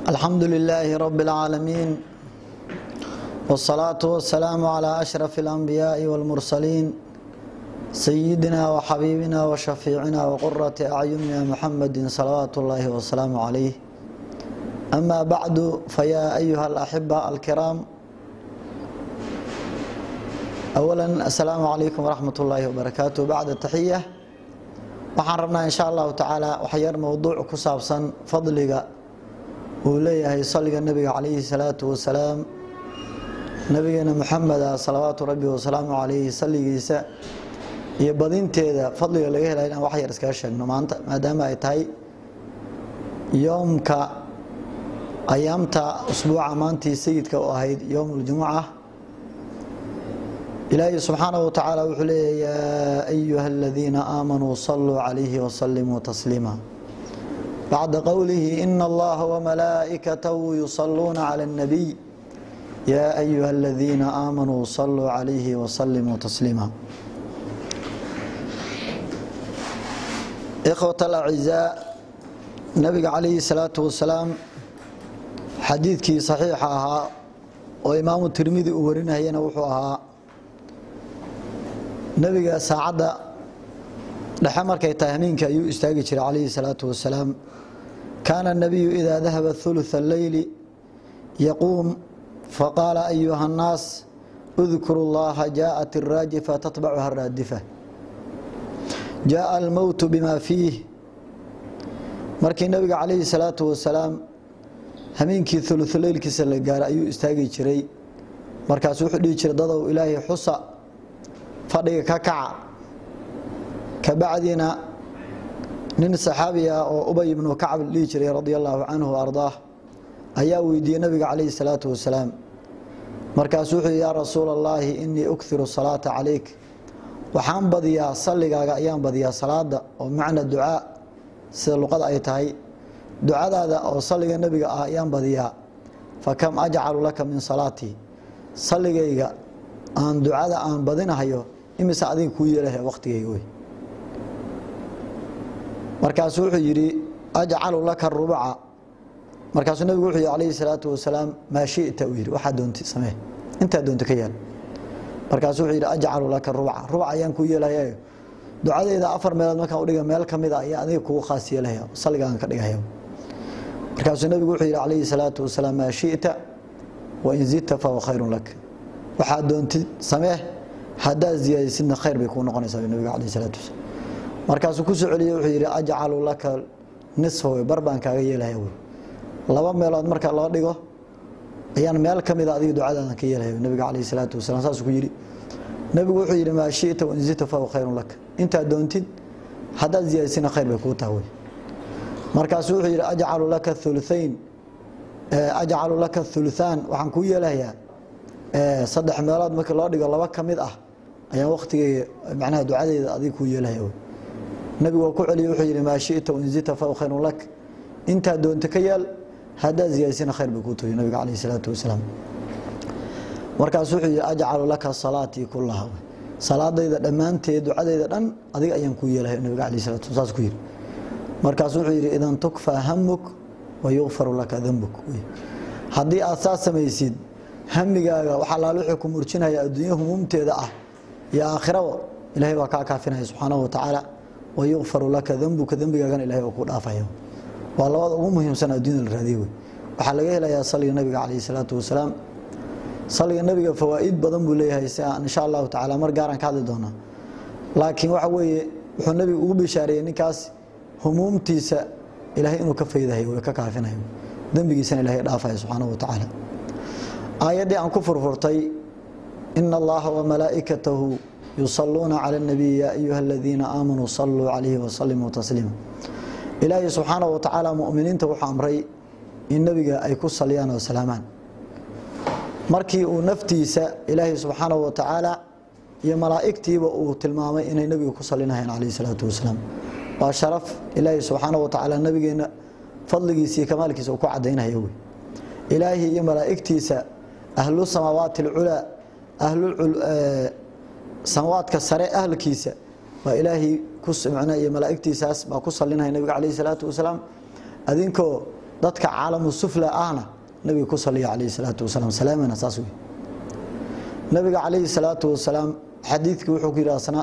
الحمد لله رب العالمين والصلاة والسلام على أشرف الأنبياء والمرسلين سيدنا وحبيبنا وشفيعنا وقرة أعيننا محمد صلوات الله وسلامه عليه أما بعد فيا أيها الأحبة الكرام أولا السلام عليكم ورحمة الله وبركاته بعد التحية waxaan rabnaa in sha allahu tacaala waxyar mowduuc ku saabsan fadliga uu leeyahay saliga nebiga calayhi salaatu wasalaam nabigeena muxameda salawaatu rabbi wasalaamu calayhi saligiisa iyo badinteeda fadliga laga helaya inaan wax yar iskaga sheegno maanta maadaama ay tahay yoomka ayaamta usbuuca maantii sayidka u ahayd yowm اljumuca ilaahay subxaanaه wa tacaala wuxuu leeya yaa ayuha aladiina aamanuu saluu calayhi wasalimuu tasliima bacda qowlihi ina allaha wamalaa'ikatahu yusaluuna cala اnnabiy yaa ayuha aladiina aamanuu saluu calayhi wasalimuu tasliima ikhwat alacizaa nabiga calayhi salaatu wasalaam xadiidkii saxiixa ahaa oo imaamu tirmidi uu warinayana wuxuu ahaa nebiga saacadda dhexe markay tahay hameenka ayuu istaagi jiray calayhi salaatu wasalaam kaana الnabiyu idaa dahaba ثuluث اleyli yaquum faqaala ayuha الnaas اdkuru اllaha jaaءat الraajifa tatbacuha الraadifa jaaءa almowtu bima fiih markii nebiga calayhi salaatu wasalaam hameenkii uluثuleylkiisa la gaara ayuu istaagi jiray markaas wuxuu dhihi jiray dadow ilaahay xusa fadhiga ka kaca kabacdina nin saxaabi ah oo ubay ibnu kacb dhihi jiray radi allaahu canhu ardaah ayaa weydiiyey nabiga calayhi salaatu wasalaam markaasu wuxuu yihi yaa rasuula allaahi inii ukhiru salaata calayk waxaan badiyaa salligaaga ayaan badiyaa salaada oo macna ducaa sida luqada ay tahay ducadaada oo salliga nebiga ah ayaan badiyaa fakam ajcalu laka min salaatii salligayga aan ducada aan badinahayo imise adiga kuu yeelaha wakhtigayga wey markaasuu wuxuu yidhi ajcalu laka rubuca markaasuu nebigu wuxuu yihi calayhi salaatu wasalaam maa shita uu yidhi waxaa doonti samee intaa doonta ka yaal markaasuu wuxuu yidhi ajcalu laka rubuca rubuc ayaan kuu yeelahayo ducadeyda afar meelood markaan udhiga meel ka mid a ayaa adiga kugu khaas yeelahaya salligaan ka dhigahaya markaasuu nebigu wuxuu yidhi calayhi salaatu wasalaam maa shita wain zidta fahuwa khayrun lak waxaa doontid samee haddaad ziyaadaysidna khayr bay kuu noqonaysaa nabiga calayh salaatu wasalaam markaasuu ku soo celiyey wuxuu yidhi ajcalu laka nisfa wey bar baan kaaga yeelaya wey laba meelood marka loo dhigo ayaan meel ka mida adiga ducadaadan ka yeelaya nabiga calayh salaatu wasalam saasuu ku yidhi nebigu wuxuu yidhi maa shita wain zidta fahuwa khayrun laka intaad doontid haddaad ziyaadaysidna khayr bay kuu taha wey markaasuu wuxuu yidhi ajcalu laka thuluthayn ajcalu laka thuluthaan waxaan kuu yeelahayaa saddex meelood markii loo dhigo laba ka mid ah ayaan wakhtigeyga macnaha ducadeyda adiga kuu yeelahaya wey nebigu waa ku celiyey wuxuu yidhi maa shita wainzita faw khayrun lak intaa doonta ka yaal haddaad ziyaadisina khayr bay kuu tohiy nabiga calayh salaatu wasalaam markaasu wuxuu yidhi ajcalu laka salaatii kullaha salaadayda dhammaanteed ducadeyda dhan adiga ayaan kuu yeelahaya nabiga calayh salatu saas ku yidhi markaasu wuxuu yidhi idan tukfaa hamuk wa yukfaru laka dambuk haddii aad saas samaysid hamigaaga wax allaale wuxuu ku murjinaya adduunya humuumteeda ah iyo aakhiraba ilahay baa kaa kaafinaya subxaanahu watacaala wa yukfaru laka dembuka dembigaagana ilahay waa kuu dhaafaya waa labada ugu muhiimsan adduunyada la raadiye wey waxaa laga helayaa saliga nabiga calayhi salaatu wasalaam saliga nabiga fawaa'id badan buu leeyahay si aan insha allahu tacaala mar gaaraan ka hadli doonaa laakiin waxa weeye wuxuu nabigu ugu bishaareeyey ninkaas humuumtiisa ilahay inuu ka faydahayo way ka kaafinayo dembigiisana ilahay dhaafaya subxaanahu watacaala aayaddii aan ku furfurtay ina allaha wamalaa'ikatahu yusaluuna cala اnabiy yaa ayuha aladiina aamanuu saluu calayhi wasalimuu tasliima ilaahay subxaanahu watacaala muminiinta wuxuu amray in nebiga ay ku saliyaan oo salaamaan markii uu naftiisa ilaahay subxaanahu watacaala iyo malaa'igtiiba uu tilmaamay inay nebiga ku salinayaan calayh salaatu wasalaam waa sharaf ilaahay subxaanahu watacaala nebigeena fadligiisa iyo kamaalkiisa uu ku cadaynaya wey ilaahi iyo malaa'igtiisa ahlu samaawaati alculaa ahlu samawaadka sare ahlkiisa baa ilaahay ku iyo malaa'igtiisaas baa ku salinaya nabiga calayhi salaatu wasalaam adinkoo dadka caalamu sufla ahna nabiga ku saliya calayhi salaatu wasalaam salaamana saas wey nabiga calayhi salaatu wasalaam xadiidkii wuxuu ku yidhi asna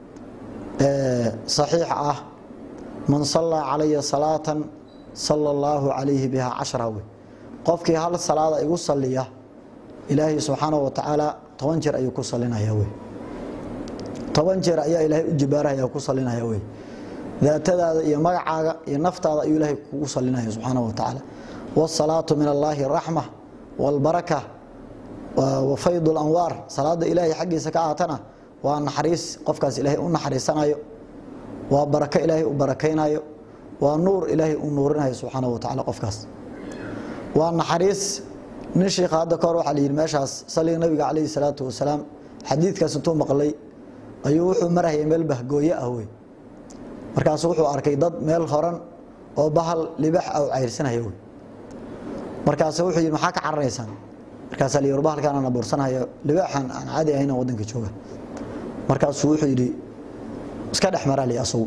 saxiix ah man sallaa calaya salaatan sala allaahu calayhi bihaa cashra wey qofkii hal salaada igu saliya ilaahay subxaanahu wa tacaala toban jeer ayuu ku salinaya wey toban jeer ayaa ilaahay u jibaarahaya ku salinaya wey daatadaada iyo magacaaga iyo naftaada ayuu ilaahay kugu salinaya subxaanahu wa tacaala waasalaatu min allaahi raxma waalbaraka wa fayd lanwaar salaada ilaahay xaggiisa ka aatana waa naxariis qofkaas ilaahay u naxariisanayo waa barako ilaahay u barakaynayo waa nuur ilaahay u nuurinayo subxaanahu wa tacala qofkaas waa naxariis nin shiikha hadda kahor waxaa layidhi meeshaas saliga nabiga calayhi salaatu wasalaam xadiidkaas intuu maqlay ayuu wuxuu marahayay meel bahgooye ah wey markaasu wuxuu arkay dad meel horan oo bahal libax ah u cayrsanaya wey markaasu wuxuu yidhi maxaa ka cararaysaan markaasaa layidhi war bahalkaan aan abuursanayo libaaxan aan caadi ahayn oo waddanka jooga markaasuu wuxuu yidhi iska dhex marali asagu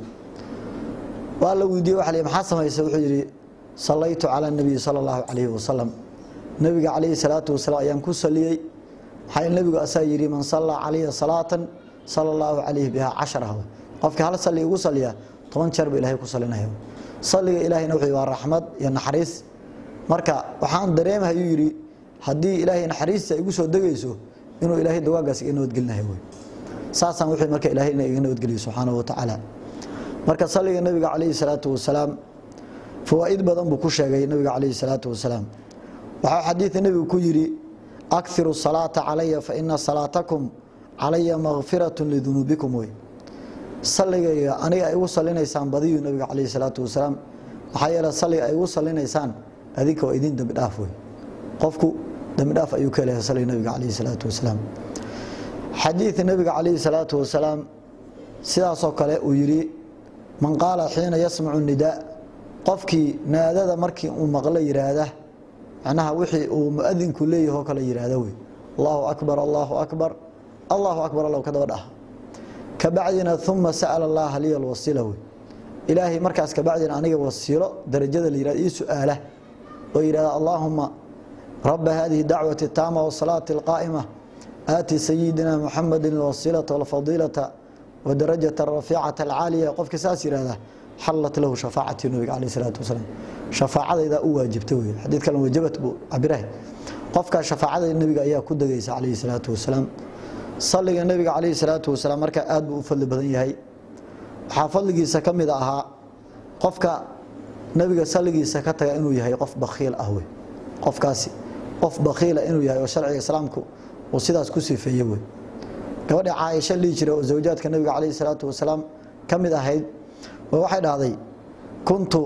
waa la weydiiyey waxa la yidhi maxaa samaysa wuxuu yidhi sallaytu cala nabiyi sala allahu calayhi wasalam nabiga calayhi salaatu wasalaam ayaan ku saliyey maxaa nebigu asaa yidhi man sallaa calaya salaatan sala allahu calayhi bihaa cashara qofkii hal salli igu saliya toban jeer ba ilahay ku salinaya salliga ilaahayna wuxuu waa raxmad iyo naxariis marka waxaan dareemahayuu yidhi haddii ilaahay naxariista igu soo degayso inuu ilaahay dawaagaas iga nabadgelinayo wey saasaan wuxuu marka ilaahayna iga nabadgeliyo subxaanahu wa tacaala marka salliga nabiga calayhi salaatu wasalaam fawaa'id badan buu ku sheegay nabiga calayhi salaatu wasalaam waxaa xadiida nebigu ku yidhi akiru salaata calaya fa ina salaatakum calaya makfiratun lidunuubikum wey salligayga aniga ay igu salinaysaan badiyu nabiga calayhi salaatu wasalaam maxaa yeele salliga ay igu salinaysaan adinka waa idin dembi dhaaf wey qofku dembi dhaaf ayuu ka helaya salliga nabiga calayhi salaatu wasalaam xadiida nabiga calayhi salaatu wasalaam sidaasoo kale uu yidhi man qaala xiina yasmacu nidaa qofkii naadada markii uu maqlo yiraahda macnaha wixii uu muadinku leeyaho kale yiraahda wey allahu akbar allahu akbar allahu akbar allow ka daba dhaha kabacdina uma sa'ala allaha liya alwasiila wey ilaahay markaas kabacdina aniga wasiilo darajada la yihahdo ii su-aala oo yidhahda allaahuma raba hadihi dacwati taama wasalaati alqaa'ima aati sayidina muxamadi alwasiilata walfadiilata wadarajata arafiicata alcaaliya qofka saas yihahda xallat lahu shafaacati nabiga caleyh salaatu wasalaam shafaacadaydaa u waajibta wey xadiid kale wajabat buu cabirahay qofkaa shafaacada nebiga ayaa ku degaysa caleyhi salaatu wasalaam salliga nebiga caleyhi salaatu wasalaam markaa aad buu u fadli badan yahay waxaa fadligiisa ka mid ahaa qofka nebiga salligiisa ka taga inuu yahay qof bakhiil ah wey qofkaasi qof bakhiila inuu yahay oo sharciga islaamku uu sidaas ku sifeeye wey gabadha caaisha dhihi jira oo zawjaadka nebiga caleyhi salaatu wasalaam ka mid ahayd waxay dhahday kuntu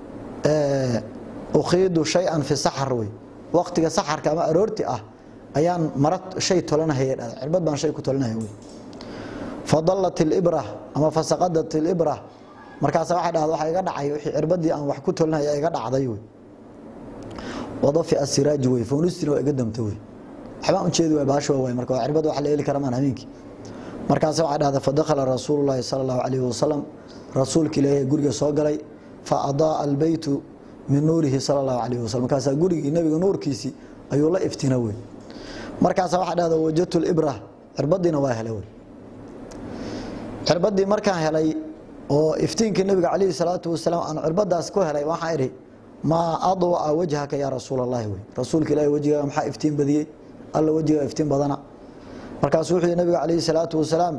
ukhiidu shay-an fi saxar wey waqtiga saxarka ama aroorti ah ayaan mara shay tolanahaya dhahday cirbad baan shay ku tolanaya wey fadallat ilibra ama fasaqadat ilibra markaasa waxay dhahda waxa iga dhacay wixii cirbadii aan wax ku tolanaya iga dhacday wey wadafi asiraaji wey foonistina waa iga damta wey waxbaan ujeedi waay baasho waay marka waa cirbad wax la heli kara maan habeenkii markaasa waxay dhahda fadakhala rasuulu llaahi sala allahu calayhi wasalam rasuulka ilaahay guriga soo galay fa adaaa albeytu min nuurihi sala allahu calayh wasalam markaasaa gurigii nebiga nuurkiisii ayuu la iftina wey markaasa waxaa dhahda wajadtu libra cirbadiina waa helay wey cirbadii markaan helay oo iftiinkii nebiga calayhi salaatu wasalaam aan cirbadaas ku helay waxaan idhi maa adwa'a wajhaka yaa rasuul allahi wey rasuulka ilahi wejigaaga maxaa iftiin badiyey alla wejigaa iftiin badana markaasuu wuxuu yihi nabiga calayhi salaatu wasalaam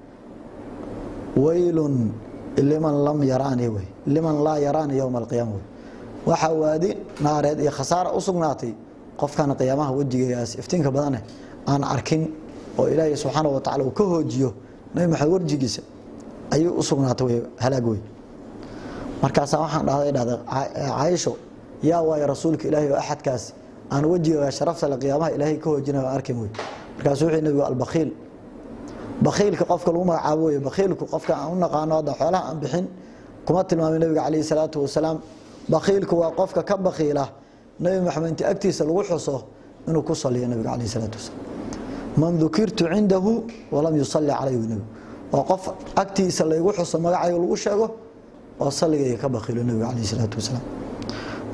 waylun liman lam yaraani wey liman laa yaraani yowma alqiyaama wey waxaa waadi naareed iyo khasaara u sugnaatay qofkan qiyaamaha wejigeegaas iftiinka badane aan arkin oo ilaahay subxaana wa tacala uu ka hoojiyo nabi maxamed warjigiisa ayuu u sugnaatay wey halaag wey markaasaa waxaan dhahday dhahday caaisho yaa waayo rasuulka ilaahay oo axadkaas aan wejigeega sharafta le qiyaamaha ilaahay ka hoojinayo aan arkin wey markaasuu wuxuu nabigu albakhiil bakhiilka qofka lagu magacaabo wey bakhiilku qofka aan u naqaano hadda xoolaha aan bixin kuma tilmaamay nabiga calayhi salaatu wasalaam bakhiilku waa qofka ka bakhiila nebi maxamed inti agtiisa lagu xuso inuu ku saliyo nabiga calayhi salaatu wasalaam man dukirtu cindahu walam yusalli calayhi nebigu waa qof agtiisa laygu xuso magacayga lagu sheego oo saligayga ka bakhiilo nabiga calayhi salaatu wasalaam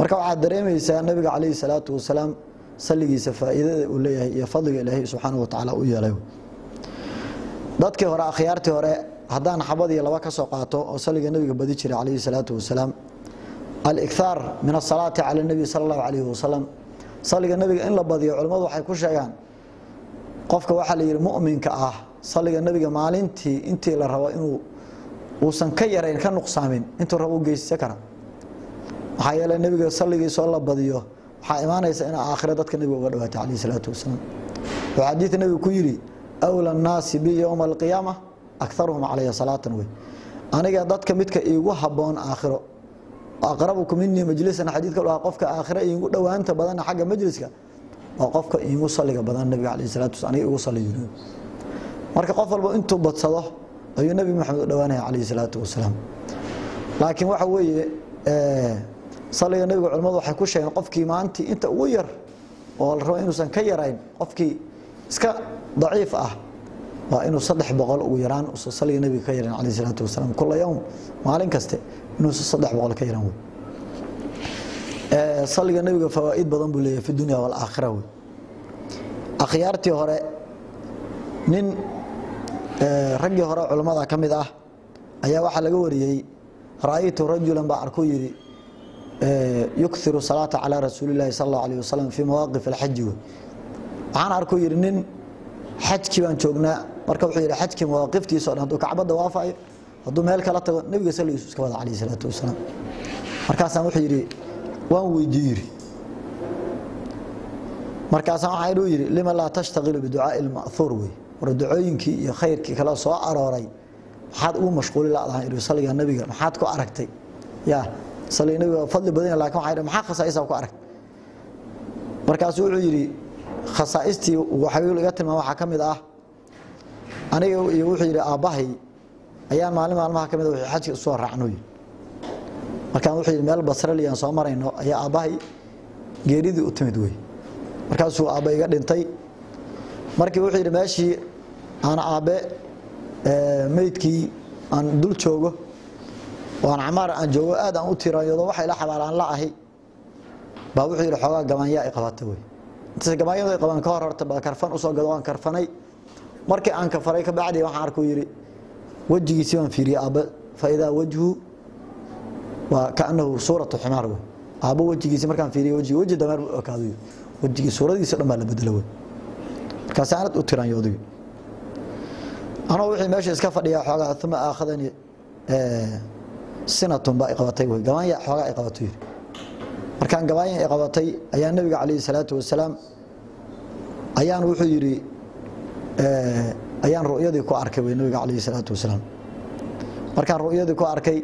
marka waxaad dareemaysaa nabiga calayhi salaatu wasalaam salligiisa faa'iidada uu leeyahay iyo fadliga ilaahay subxaanahu watacaala u yeelay dadkii hore akhyaartii hore haddaan xabad iyo laba ka soo qaato oo salliga nebiga badi jiray calayhi salaatu wasalaam alikhaar min asalaati cala nebi sala allahu calayhi wasalam salliga nebiga in la badiyo culimmadu waxay ku sheegaan qofka waxaa la yidhi mu'minka ah salliga nebiga maalintii intii la rabo inuu uusan ka yarayn ka nuqsaamin intuu rabo u geysan kara maxaa yeele nebiga salligiisoo la badiyo waxaa imaanaysa in aakhira dadka nebiga uga dhawaatay calayhi salaatu wasalaam wuxuu xadiid nebigu ku yidhi awla annaasi bi yowma alqiyaama akaruhum calaya salaatan wey aniga dadka midka iigu habboon aakhiro aqrabuku minii majlisan xadiidka dhaha qofka aakhira iigu dhowaanta badana xagga majliska waa qofka iigu salliga badan nabiga calayhi salatu wasalaam aniga igu salliyo marka qof walba intuu badsado ayuu nebi maxamed u dhowaanaya calayhi salaatu wasalaam laakiin waxa weeye salliga nebiga culimmadu waxay ku sheegeen qofkii maantii inta ugu yar oo la rabo inuusan ka yarayn qofkii iska daciif ah waa inuu saddex boqol ugu yaraan usan salliga nebiga ka yaran calayhi salaatu wasalaam kula yowm maalin kaste inuusan saddex boqol ka yaran wey salliga nebiga fawaa'id badan buu leeyahay fi dunya walaakhira wey akhyaartii hore nin raggii hore culammada ka mid ah ayaa waxaa laga wariyey ra'aytu rajulan baa arkuu yidhi yukiru salaata calaa rasuuli llahi sal allahu alayh wasalam fii mawaaqif alxaji wey waxaan arkuu yidhi nin xajkii baan joognaa marka wuxuu yidhi xajkii mawaaqiftiisa o dhan hadduu kacbadda waafayo hadduu meel kala tago nebiga salligiisu iska wada calayhi salaatu wasalaam markaasaan wuxuu yidhi waan weydiiye yidhi markaasaan waxaa inuu yidhi lima laa tashtaqilu biducaai ilma'huur wey war ducooyinkii iyo khayrkii kale soo arooray maxaad ugu mashquuli ladahay yidhi salliga nebiga maxaad ku aragtay yaa salliga nebiga fadli badan lakin waxaa yidhi maxaa khasaa'isaa ku aragtay markaasuu wuxuu yidhi khasaaistii waxay iga tilmaam waxaa ka mid ah aniga iyo wuxuu yidhi aabbahay ayaan maalin maalmaha ka mid a xajka usoo raacnoy markaan wuxuu yidhi meel basraliyan soo marayno ayaa aabbahay geeridii u timid wey markaasuu aabbe iga dhintay markii wuxuu yidhi meeshii aan aabbe meydkii aan dul joogo oo aan camaar aan joogo aad aan u tiranyado waxay la xabaalaan la ahi baa wuxuu yidhi xoogaa gabaanyaa i qabata wey intaas gabaanyadu ay qabaan ka hor horta ba karfan usoo gado waan karfanay markii aan kafaray ka bacdi waxaan arkuu yidhi wejigiisii baan fiiriyey aabbe fa idaa wajhu waa kaanahu suuratu ximaar wey aabbo wejigiisi markaan fiiriye wejigi weji dameer buu ekaado wejigii suuradiisa dhan baa la bedelo wey markaasi aanad u tiranyooday anoo wixii meesha iska fadhiyaa xoogaa uma aakhadani sinatun baa i qabatay wey gabaanya xoogaa i qabato yidhi markaan gabaanya i qabatay ayaa nebiga calayhi salaatu wasalaam ayaan wuxuu yidhi ayaan ru'yadii ku arkay wey nebiga calayhi salaatu wasalaam markaan ru'yadii ku arkay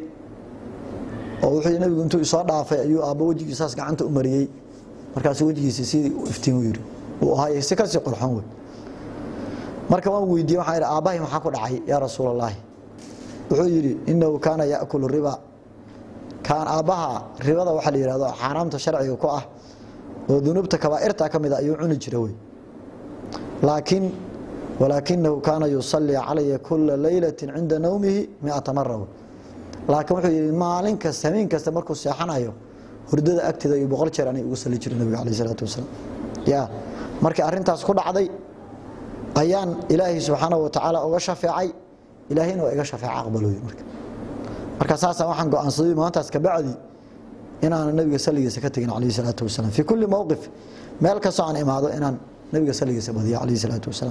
oo wuxuu nebigu intuu isoo dhaafay ayuu aabbo wejigiisaas gacanta u mariyey markaasu wejigiisi sidii u iftiin yidhi uu ahaayey si kasii qurxoon wey marka waan weydiiyey waxaan yidhi aabbahay maxaa ku dhacay yaa rasuul allaahi wuxuu yidhi innahu kaana yaakulu riba kaan aabbaha ribada waxaa la yihahdo xaaraamta sharciga ku ah oo dunuubta kabaa'irta ka mid a ayuu cuni jira wey laakiin walaakinahu kaana yusallii calaya kula leylati cinda nawmihi miata mara wey laakiin wuxuu yidhi maalin kasta habeen kasta markuu seexanayo hurdada agteeda iyo boqol jeer anay ugu sali jira nabiga calayh isalaatu wasalaam ya markii arrintaas ku dhacday ayaan ilaahay subxaanahu watacaala uga shafeecay ilaahayna waa iga shafeeca aqbaloy marka marka saasa waxaan go-aansaday maantaas kabacdi inaana nabiga salligiisa ka tegin calayhi salaatu wasalaam fii kulli mowqif meel kastoo aan imaado inaan nabiga salligiisa badiyo calayhi salaatu wasalaam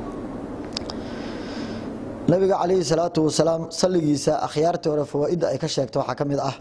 nabiga calayhi salaatu wasalaam salligiisa akhyaartii hore fawaaidda ay ka sheegta waxaa ka mid ah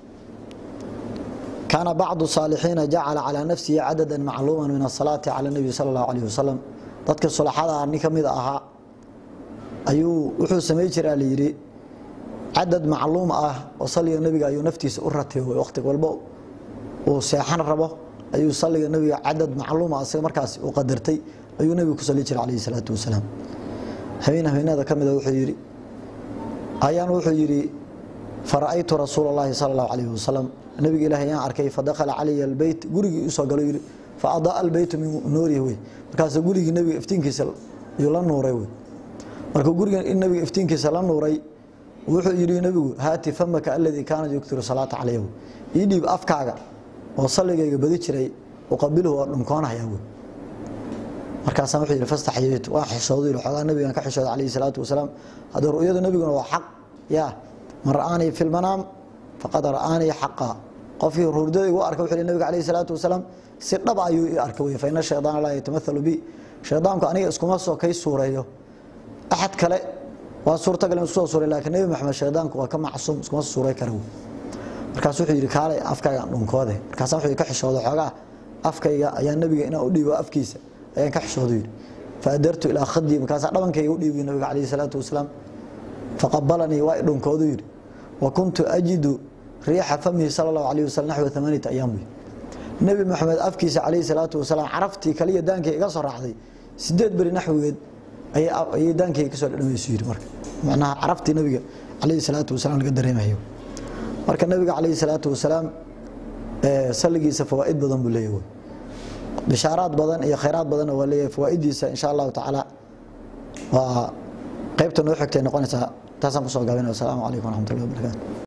kaana bacdu saalixiina jacala calaa nafsihi cadada macluuma min asalaati cala nebi sala allahu alayh wasalam dadka sulaxada nin ka mid ahaa ayuu wuxuu samay jiraa layidhi cadad macluum ah oo salliga nebiga ayuu naftiisa u ratibo waqti walba uu seexan rabo ayuu salliga nebiga cadad macluuma isaga markaas uu qadartay ayuu nebigu ku salli jiray calayhi salaatu wasalaam habeen habeenada ka mida wuxuu yidhi ayaan wuxuu yidhi fara'aytu rasuula اllahi sala اllahu alayh wasalam nabiga ilaah ayaan arkay fadakhala calaya albeyt gurigii usoo galo yidhi faadaaa albeytu min nuurihi wey markaasuu gurigii nebiga iftiinkiisa ayuu la nuuray wey markuu guriga nabiga iftiinkiisa la nuuray wuxuu yidhi nebigu haati famaka aladii kaana yuktiru salaata calayh wey ii dhiib afkaaga oo salligayga badi jiray uqabiluhu waa dhunkoonhayaa wey markaasaan wuxuu yidhi fastaxyaytu waan xishoodu yidhi xoogaa nabigan ka xishooda calayhi salaatu wasalaam haddii ru'yada nabiguna waa xaq yaa man ra'aanii fi lmanaam faqad ra'aanii xaqa qofkii hurdada igu arka wuxuu yidhi nabiga calayhi salaatu wasalaam si dhab ayuu ii arka wey fa ina shaydaana laa yatamahalu bi shaydaanku aniga iskuma soo kay suureeyo axad kale waa suurtagal in isku soo suuray laakiin nebi maxamed shaydaanku waa ka macsuum iskuma suuray kara wey markaas wuxuu yidhi kaalay afkaygaan dhunkoode markaasa wuxuu ka xishooday xoogaa afkayga ayaa nabiga inaan u dhiibo afkiisa ayaan ka xishooday yidhi faadartu ilaa khadii markaasaa dhabankayga u dhiibay nabiga calayhi salaatu wasalaam faqabalanii waa i dhunkoodu yidhi wa kuntu ajidu riixa famihi sala allahu alayhi wasalam naxwa amaaniyata ayaam wey nebi maxamed afkiisa calayhi salaatu wasalaam caraftii kaliya daankay iga soo raacday sideed beri naxwigeed ayay daankayga kasoo dhadhamaysu yidhi marka macnaha caraftii nabiga calayhi salaatu wasalaam laga dareemayo marka nabiga calayhi salaatu wasalaam salligiisa fawaa'id badan buu leeyahay bishaaraad badan iyo khayraad badanna waa leeyahay fawaa'idiisa insha allahu tacaala waa qaybta noo xigtay noqonaysaa taasaan kusoo gaabinaya wasalaamu calaykum waraxmatullahi wabarakatu